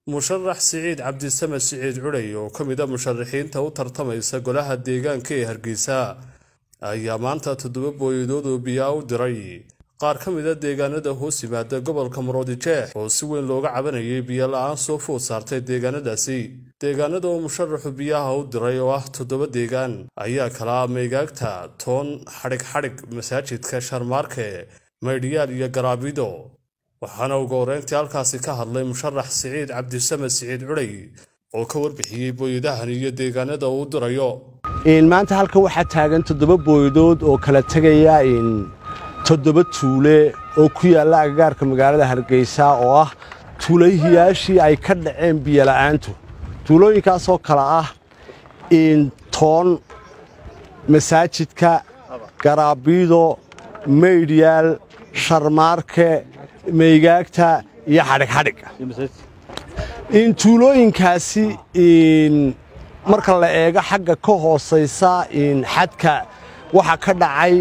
musharax siciid cabdisamed siciid cudhay oo ka mid a musharaxiinta u tartamaysa golaha deegaanka ee hargeysa ayaa maanta toddoba booyadood oo biyaa u diray qaar ka mid a deegaanada hoos yimaada gobolka maroodijeex oo si weyn looga cabanayay biyo la-aan soo food saartay deegaanadaasi deegaanada oo musharaxu biyaha u diray oo ah toddoba deegaan ayaa kala meegaagta toon xadhig xadhig masaajidka sharmaarke maydhiyaal iyo garaabido waxaana ugu horeyntii halkaasi ka hadlay musharax siciid cabdisamed siciid cudhay oo ka warbixiyey booyadahan iyo deegaanada uu dirayo maanta halkan waxaa taagan toddoba booyadood oo kala tegaya toddoba tuule oo ku yaalla agagaarka magaalada hargeysa oo ah tuulahiyaashii ay ka dhaceen biyola'aantu tuulooyinkaasoo kale ah toon masaajidka garaabiido maydhyaal sharmaarke meygaagta iyo xadhigxadhig tuulooyinkaasi marka la eego xagga ka hoosaysa xadka waxaa ka dhacay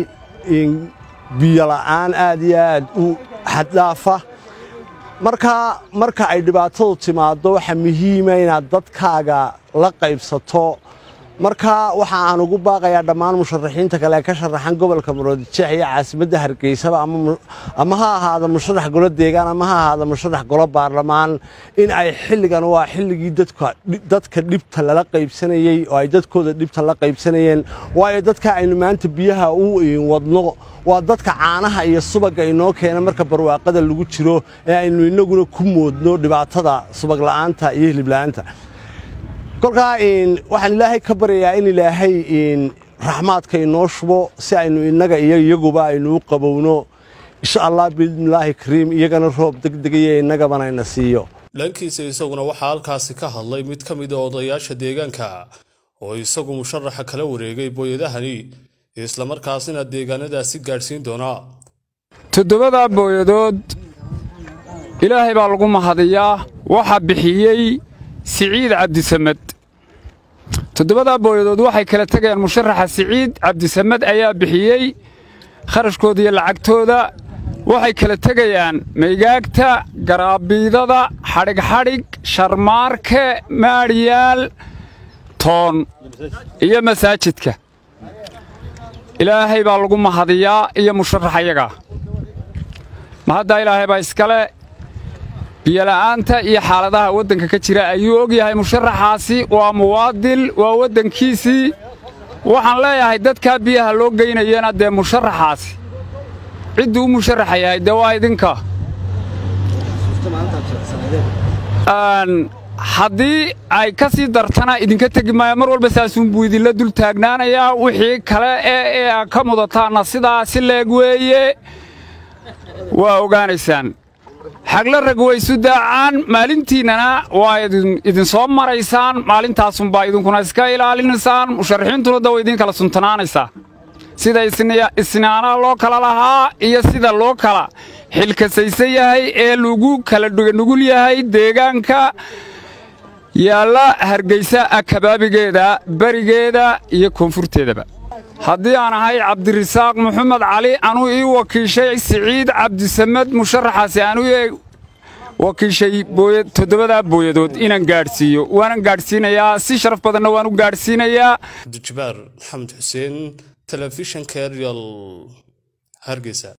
biyola'aan aad iyo aad u xaddhaafa markaa marka ay dhibaatadu timaaddo waxaa muhiima inaad dadkaaga la qaybsato markaa waxa aan ugu baaqayaa dhammaan musharaxiinta kale ee ka sharaxan gobolka maroodijeex iyo caasimadda hargeysaba ama ha ahaada musharax golo deegaan ama ha ahaada musharax golo baarlamaan in ay xilligan waa xilligii dadka dhibta lala qaybsanayey oo ay dadkooda dhibta la qaybsanayeen waayo dadka aynu maanta biyaha u wadno waa dadka caanaha iyo subagga inoo keena marka barwaaqada lagu jiro ee aynu innaguna ku moodno dhibaatada subagla'aanta iyo hilibla'aanta kolkaa waxaan ilaahay ka baryayaa in ilaahay raxmaadka inoo shubo si aynu innaga iyo iyaguba aynu u qabowno insha allah biidnillaahi kariim iyagana roob degdegaya innagabana ina siiyo dhankiisa isaguna waxaa halkaasi ka hadlay mid ka mid a odayaasha deegaanka oo isagu musharaxa kala wareegay booyadahani islamarkaasina deegaanadaasi gaadhsiin doonaa toddobadaa booyadood ilaahay baa lagu mahadiyaa waxaa bixiyey siciid cabdisamed toddobadaa booyadood waxay kala tegayaan musharaxa siciid cabdisamed ayaa bixiyey kharashkooda iyo lacagtooda waxay kala tegayaan maygaagta garaabiidada xadhigxadhig sharmaarke maadhiyaal toon iyo masaajidka ilaahay baa lagu mahadiyaa iyo musharaxayaga mahaddaa ilaahay baa iskale biyola'aanta iyo xaaladaha waddanka ka jira ayuu og yahay musharaxaasi waa muwaadil waa waddankiisii waxaan leeyahay dadkaa biyaha loo geynayana dee musharaxaasi cidduu u musharaxa yahay dee waa idinka haddii ay ka sii dartana idinka tegi maayo mar walba saasuunbuu idinla dul taagnaanayaa wixii kale ee ee ka mudataanna sidaa si leeg weeye waa ogaanaysaan xagla rag waysu daacaan maalintiinnana waa idinsoo maraysaan maalintaasunbaa idinkuna iska ilaalinaysaan musharaxiintuna da way idiin kala suntanaanaysaa sida isnaanaha loo kala lahaa iyo sida loo kala xilkasaysan yahay ee lagu kala nugul yahay deegaanka yaalla hargaysa akabaabigeeda berigeeda iyo koonfurteedaba haddii aan ahay cabdirasaaq moxamed cali anuu ii wakiishay siciid cabdisamed musharaxaasi anuu wakiishay toddobadaa booyadood inaan gaadhsiiyo waanan gaadhsiinayaa si sharaf badanna waan u gaadhsiinayaa abdijabaar maxamed xuseen telefishanka eryal hargeysa